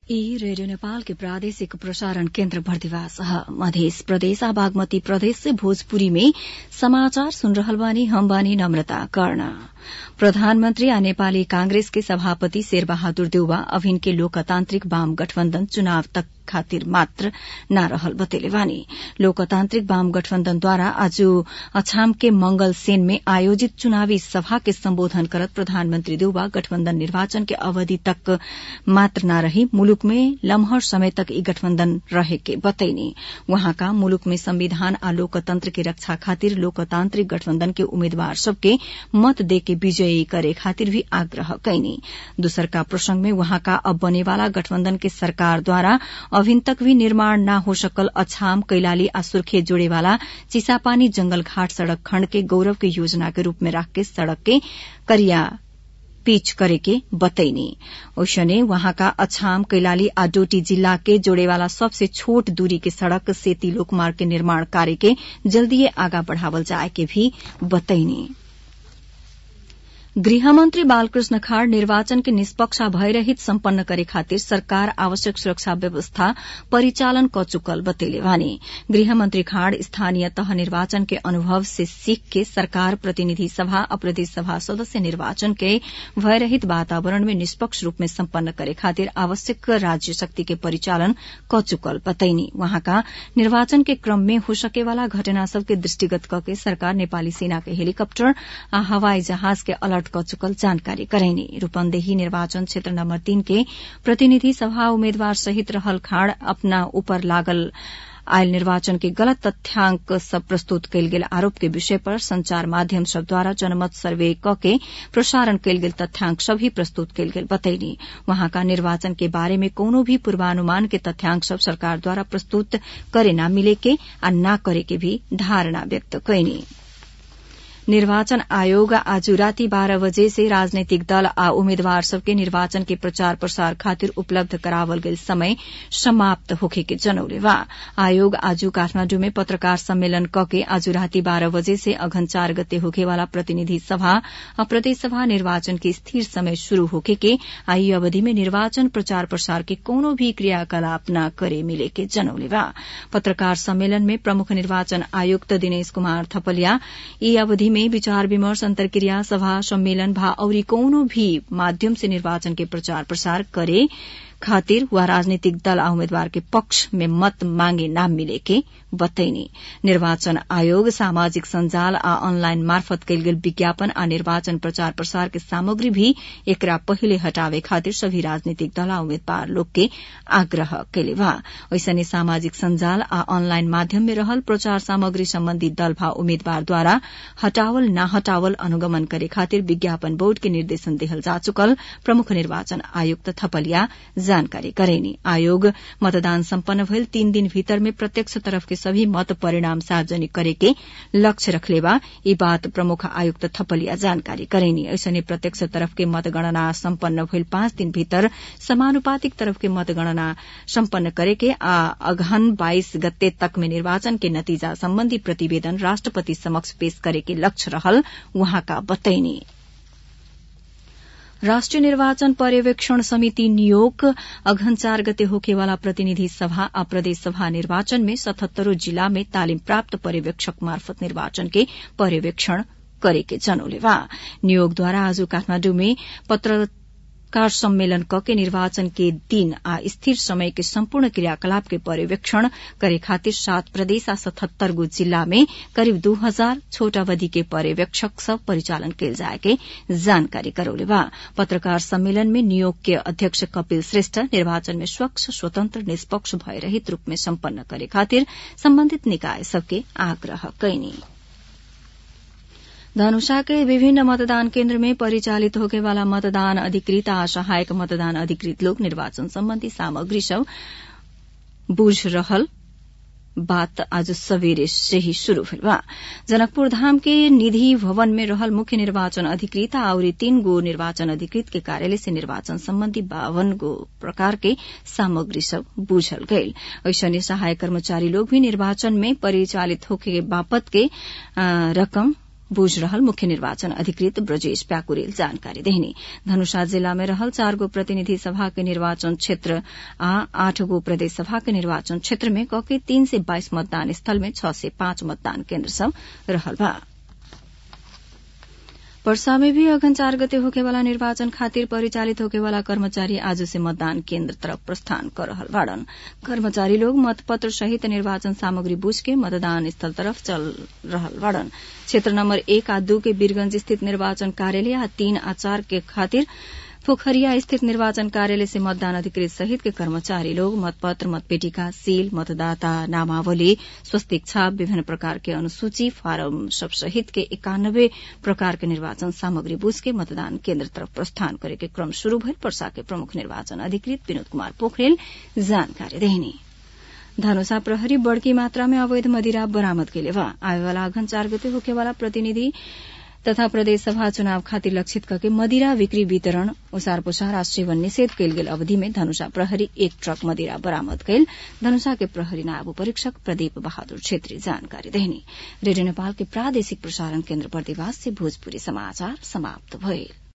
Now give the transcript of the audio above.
ई रेडियो नेपाल के प्रादेशिक प्रसारण केन्द्र भर्दिवास मध्य प्रदेश आ बागमती प्रदेश से भोजपुरी में समाचार सुन रहल बानी हम बानी नम्रता कर्ण प्रधानमन्त्री आ नेपाली कांग्रेस के सभापति शेरबहादुर देउवा अभिन के लोकतान्त्रिक वाम गठबन्धन चुनाव तक खातिर मात्र न रहल बतेले बानी लोकतान्त्रिक वाम गठबन्धनद्वारा आज अछाम के मंगल सेन में आयोजित चुनावी सभा के सम्बोधन करत प्रधानमन्त्री देउवा गठबन्धन निर्वाचन के अवधि तक मात्र न रही मुलुक में लम्हर समय तक ई गठबन्धन रहे के बतैनी वहाँका मुलुक में संविधान आ लोकतन्त्र के रक्षा खातिर लोकतान्त्रिक गठबन्धन के उम्मेद्वार सबके मत देके विजयी करे खातिर भी आग्रह कैनी दोसरका प्रसंग में वहाँका अब बनेवाला गठबन्धन के सरकारद्वारा अभिन तक भी निर्माण न हो सकल अछाम कैलाली आ सुर्खेत जोड़ेवाला चिसापानी जंगल घाट सड़क खण्ड के गौरव के योजना के रूप में राख के सड़क के करिया पिच करे के बतैनी ओसने वहाँका अछाम कैलाली आ डोटी जिल्ला के जोड़ेवाला सबसे छोट दूरी के सड़क सेती लोकमार्ग के निर्माण कार्य के जल्दीए आगा बढ़ावल जाए के भी बतैनी गृहमन्त्री बालकृष्ण खाड़ निर्वाचन के निष्पक्ष भयरहित सम्पन्न करे खातिर सरकार आवश्यक सुरक्षा व्यवस्था परिचालन क चुकल बतेले वानी गृहमन्त्री खाड़ स्थानीय तह निर्वाचन के अनुभव से सीख के सरकार प्रतिनिधि सभा आ प्रदेश सभा सदस्य निर्वाचन के भयरहित वातावरण में निष्पक्ष रूप में सम्पन्न करे खातिर आवश्यक राज्य शक्ति के परिचालन क चुकल बतैनी वहाँका निर्वाचन के क्रम में हो सकेवाला घटना सबके दृष्टिगत कके सरकार नेपाली सेना के हेलीकप्टर आ हवाई जहाज के अलर्ट क चुकल जानकारी करैनी रूपन्देही निर्वाचन क्षेत्र नम्बर तीन के प्रतिनिधि सभा उम्मेद्वार सहित रहल खाड़ अपना ऊपर लागल आयल निर्वाचन के गलत तथ्याङ्क सब प्रस्तुत कयल गेल आरोप के विषय पर संचार माध्यम सब द्वारा जनमत सर्वे क के प्रसारण कयल गेल तथ्याङ्क सब ही प्रस्तुत कयल गेल बतैनी वहाँका निर्वाचन के बारे में कोनो भी पूर्वानुमान के तथ्याङ्क सब सरकार द्वारा प्रस्तुत करे न मिले के आ न करे के भी धारणा व्यक्त कैनी निर्वाचन आयोग आज राति बाह्र बजे से राजनैतिक दल आ उम्मेद्वार सबके निर्वाचन के प्रचार प्रसार खातिर उपलब्ध करावल गेल समय समाप्त होखे के जनौले बा आयोग आज काठमाण्डु में पत्रकार सम्मेलन कके आज राति बाह्र बजे से अघन चार गते होखेवाला प्रतिनिधि सभा आ प्रदेश सभा निर्वाचन के स्थिर समय शुरू होखे के आ यी अवधि में निर्वाचन प्रचार प्रसार के कोनो भी क्रियाकलाप न करे मिले के जनौले बा पत्रकार सम्मेलन में प्रमुख निर्वाचन आयुक्त दिनेश कुमार थपलिया यी अवधि में विचार विमर्श अंतर्क्रिया सभा सम्मेलन भा औरी कौनो भी माध्यम से निर्वाचन के प्रचार प्रसार करे खातिर वा राजनीतिक दल आ उम्मेद्वार के पक्ष में मत मांगे नाम मिले के बतैनी निर्वाचन आयोग सामाजिक संजाल आ ऑनलाइन मार्फत कयल गेल विज्ञापन आ निर्वाचन प्रचार प्रसार के सामग्री भी एकरा पहिले हटावे खातिर सभी राजनीतिक दल आ उम्मेद्वार लोग के आग्रह कैले बा ऐसने सामाजिक संजाल आ ऑनलाइन माध्यम में रहल प्रचार सामग्री सम्बन्धी दल भा उम्मेद्वार द्वारा हटावल न हटावल अनुगमन करे खातिर विज्ञापन बोर्ड के निर्देशन देहल जा चुकल प्रमुख निर्वाचन आयुक्त थपलिया जानकारी करेनी आयोग मतदान सम्पन्न भइल तीन दिन भीतर में प्रत्यक्ष तरफ के सभी मत परिणाम सार्वजनिक करे के लक्ष्य रखले बा ई बात प्रमुख आयुक्त थपलिया जानकारी करेनी ऐसने प्रत्यक्ष तरफ के मतगणना सम्पन्न भइल पाँच दिन भीतर समानुपातिक तरफ के मतगणना सम्पन्न करे के आ अघन बाइस गते तक में निर्वाचन के नतीजा सम्बन्धी प्रतिवेदन राष्ट्रपति समक्ष पेश करे के लक्ष्य रहल उहाँका बतैनी राष्ट्रिय निर्वाचन पर्यवेक्षण समिति नियोग अघन चार गते होखेवाला प्रतिनिधि सभा आ प्रदेश सभा निर्वाचन में सतहत्तरों जिला में तालिम प्राप्त पर्यवेक्षक मार्फत निर्वाचन के पर्यवेक्षण करे के जनौले बा नियोगद्वारा आज काठमाण्डु में पत्र कार सम्मेलन कके निर्वाचन के दिन आ स्थिर समय के सम्पूर्ण क्रियाकलाप के पर्यवेक्षण करे खातिर सात प्रदेश आ सतहत्तर गो जिल्ला में करिब दू हजार छोट अवधि के पर्यवेक्षक सब परिचालन कयल जाए के जानकारी करौले बा पत्रकार सम्मेलन में नियोग के अध्यक्ष कपिल श्रेष्ठ निर्वाचन में स्वच्छ स्वतंत्र निष्पक्ष भयरहित रूप में सम्पन्न करे खातिर सम्बन्धित निकाय सबके आग्रह कैनी धनुषा के विभिन्न मतदान केन्द्र में परिचालित होके वाला मतदान अधिकृत आ सहायक मतदान अधिकृत लोग निर्वाचन सम्बन्धी सामग्री सब बुझ रहल बात आज सवेरे से ही शुरू भेल बा जनकपुर धाम के निधि भवन में रहल मुख्य निर्वाचन अधिकृत और तीन गो निर्वाचन अधिकृत के कार्यालय से निर्वाचन सम्बन्धी बावन गो प्रकार के सामग्री सब बुझल गयल ऐसने सहायक कर्मचारी लोग भी निर्वाचन में परिचालित होके बापत के रकम बुझ रहल मुख्य निर्वाचन अधिकृत ब्रजेश प्याकुरेल जानकारी देहनी धनुषा जिला में रहल चार गो प्रतिनिधि सभा के निर्वाचन क्षेत्र आ आठ गो प्रदेश सभा के निर्वाचन क्षेत्र में कके तीन से बाइस मतदान स्थल में छह से पांच मतदान केन्द्र सब रहल बा पर्सा में भी अघन चार गते होकेवाला निर्वाचन खातिर परिचालित होकेवाला कर्मचारी आज से मतदान केन्द्र तरफ प्रस्थान कर रहल बाड़न कर्मचारी लोग मतपत्र सहित निर्वाचन सामग्री बुझ के मतदान स्थल तरफ चल रहल बाड़न क्षेत्र नम्बर एक आ दू के वीरगंज स्थित निर्वाचन कार्यालय आ तीन आ चार के खातिर पोखरिया स्थित निर्वाचन कार्यालय से मतदान अधिकृत सहित के कर्मचारी लोग मतपत्र मतपेटिका सील मतदाता नामावली स्वस्तिक छाप विभिन्न प्रकार के अनुसूची फारम सब सहित के इक्यानब्बे प्रकार के निर्वाचन सामग्री बुझ के मतदान केन्द्र तरफ प्रस्थान करे के क्रम शुरू भइल पर्सा के प्रमुख निर्वाचन अधिकृत विनोद कुमार पोखरेल जानकारी देहिनी धनुषा प्रहरी बड़की मात्रा में अवैध मदिरा बरामद केले बा आवेवाला अघन चार गते होकेवाला प्रतिनिधि तथा प्रदेश सभा चुनाव खातिर लक्षित करके मदिरा बिक्री वितरण ओसार पोसार आ सेवन निषेध कयल गेल अवधि में धनुषा प्रहरी एक ट्रक मदिरा बरामद कयल धनुषा के प्रहरी नायब परीक्षक प्रदीप बहादुर छेत्री जानकारी देहनी रेडियो नेपाल के प्रादेशिक प्रसारण केन्द्र बर्दिवास से भोजपुरी समाचार समाप्त भइल